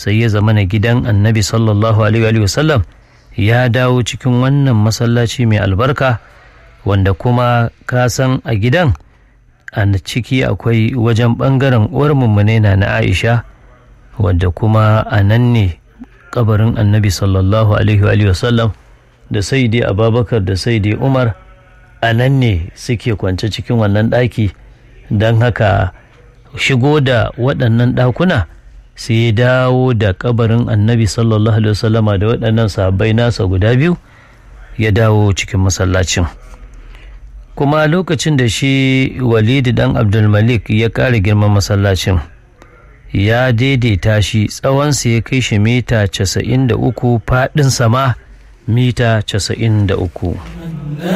sai ya zama na gidan annabi sallallahu alaihi wasallam ya dawo cikin wannan masallaci mai albarka wanda kuma ka san a gidan a ciki akwai wajen ɓangaren uwar mummune na na aisha wadda kuma a nan ne kabarin annabi sallallahu alaihi wasallam da saidi ababakar da saidi umar a nan ne suke kwance cikin wannan ɗaki don haka shigo da waɗannan ɗakuna sai ya dawo da kabarin annabi sallallahu alaihi wasallama da waɗannan sahabbai nasa guda biyu ya dawo cikin masallacin kuma lokacin da shi walidi dan abdulmalik ya ƙara girman masallacin ya daidaita shi tsawonsa ya kai shi mita 93 faɗin sama mita 93